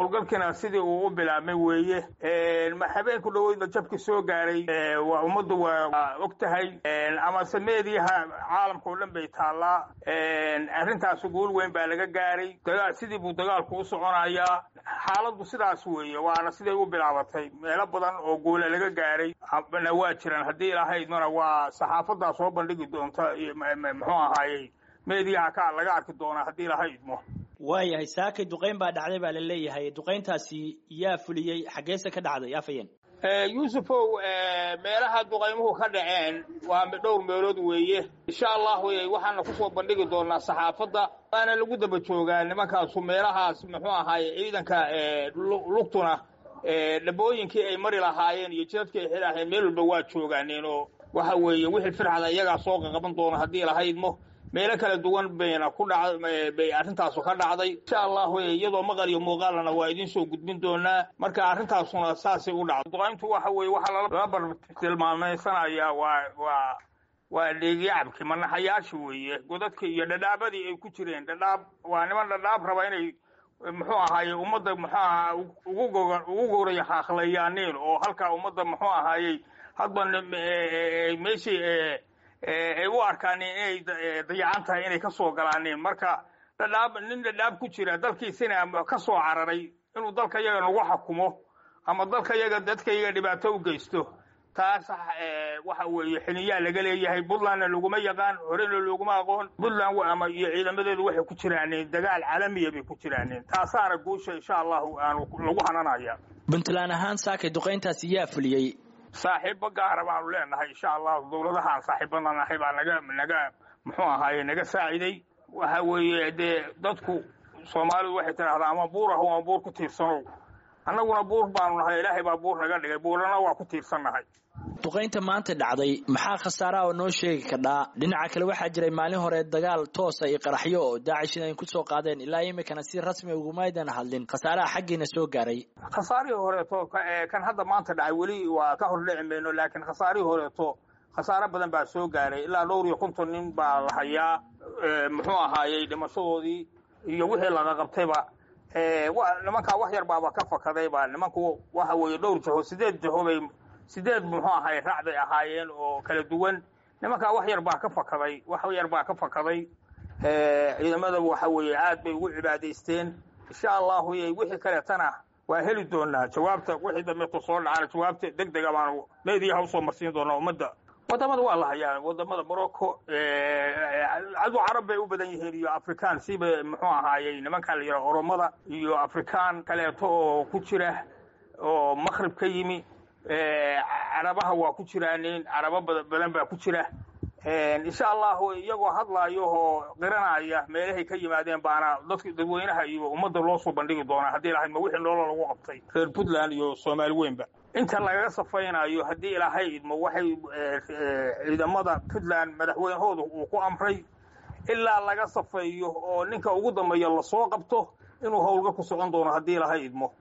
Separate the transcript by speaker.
Speaker 1: howlgalkiina sidii uu u bilaabmay weeye habeenku dhaweydna jabki soo gaaray waa ummaddu waa og tahay amase meediyaha caalamka oo dhan bay taallaa arrintaasi guul weyn baa laga gaaray dagaa sidii buu dagaalku u soconayaa xaaladdu sidaas weeye waana siday u bilaabatay meelo badan oo guula laga gaaray na waa jiraan haddii ilahaydmana waa saxaafadaa soo bandhigi doonta muxuu ahaayey meediyaha ka laga arki doonaa haddii ilaha idmo
Speaker 2: waayahay saakay duqayn baa dhacday baa la leeyahay duqayntaasi yaa fuliyey xaggeese ka dhacday afayeen
Speaker 1: yuusufow meelaha duqaymuhu ka dhaceen waa dhowr meelood weeye insha allahu waxaana kusoo bandhigi doonaa saxaafadda waana lagu daba joogaa nimankaasu meelahaas muxuu ahaaye ciidanka lugtuna dhabooyinkii ay mari lahaayeen iyo jidadkii ay xidhaaheen meel walba waa joogaaneen oo waxa weeye wixii firxada iyagaa soo qaqaban doona haddii lahaydmo meelo kala duwan bayna ku dha bay arrintaasu ka dhacday insha allahu iyadoo maqal iyo muuqaalana waa idiin soo gudbin doonaa marka arrintaasuna saasay u dhacday duqayntu waxa weeye waxaa lala bartilmaamaysanayaa waa waa waa dheegyacabki manaxayaashi weeye godadka iyo dhadhaabadii ay ku jireen dhadhaab waa niman dhadhaab raba inay muxuu ahaaye ummadda muxuu aha ugu goga ugu gowray haaqlayaaniin oo halkaa ummadda muxuu ahaayey hadba meeshii ay u arkaan inay dayacan tahay inay ka soo galaaneen marka dhadhaab nin dhadhaab ku jira dalkiisina ka soo cararay inuu dalka yaga nagu xakumo ama dalka yaga dadka yaga dhibaato u geysto taas waxa weeye xiniyaa laga leeyahay puntlandna laguma yaqaan horena looguma aqoon puntland ama iyo ciidamadeedu waxay ku jiraaneen dagaal caalamiya bay ku jiraaneen taasaana guusha insha allahu aanu lagu hananaya
Speaker 2: puntland ahaan saakay duqayntaasi yaa fuliyey
Speaker 1: saaxiibo gaara baanu leenahay insha allahu dawladahaan saaxiibana nahay baa naga naga muxuu ahaaye naga saaciday waxa weeye dee dadku soomaalidu waxay tidhahdaa ama buur ah ama buur ku tiirsanow annaguna buur baanu nahay ilaahay baa buur naga dhigay buurana waa ku tiirsannahay
Speaker 2: duqaynta maanta dhacday maxaa khasaaraha oo noo sheegi kadhaa dhinaca kale waxaa jiray maalin hore dagaal toosa iyo qaraxyo oo daacishina ay ku soo qaadeen ilaa imikana si rasmi ugumaydan hadlin khasaaraha xaggiina soo gaaray
Speaker 1: khasaarihii horeeto kan hadda maanta dhacay weli waa ka hor dhici mayno laakiin khasaarihii horeeto khasaaro badan baa soo gaaray ilaa dhowr iyo konton nin baa la hayaa muxuu ahaayey dhimashadoodii iyo wixii laga qabtayba nimankaa wax yar baaba ka fakadayba nimanku waxa weeye dhowr jaho sideed jaho bay sideed muxuu ahaay raac bay ahaayeen oo kala duwan nimankaa wax yar baa ka fakaday wax yar baa ka fakaday ciidamada waxa weeye aad bay ugu cibaadaysteen insha allahu wixii kaleetana waa heli doonaa jawaabta wixii dambeeto soo dhacana jawaabta deg dega baanu meediyaha usoo marsiin doonaa ummadda wadamada waa la hayaa wadamada morocco cadu carab bay u badan yihiin iyo african siba muxuu ahaayey nimankan la yidhaha oromada iyo african kaleeto oo ku jira oo maqrib ka yimi carabaha waa ku jiraanin carabo badan baa ku jira insha allahu iyagoo hadlaayo oo qiranaya meelahay ka yimaadeen baana dadka dadweynaha iyo ummadda loo soo bandhigi doonaa haddii ilahay ma wixii noolo lagu qabtay reer puntland iyo soomaali weynba inta lagaga safaynayo haddii ilaahay idmo waxay ciidamada puntland madaxweynahooda uu ku amray ilaa laga safeeyo oo ninka ugu dambeeya lasoo qabto inuu howlga ku socon doono haddii ilaahay idmo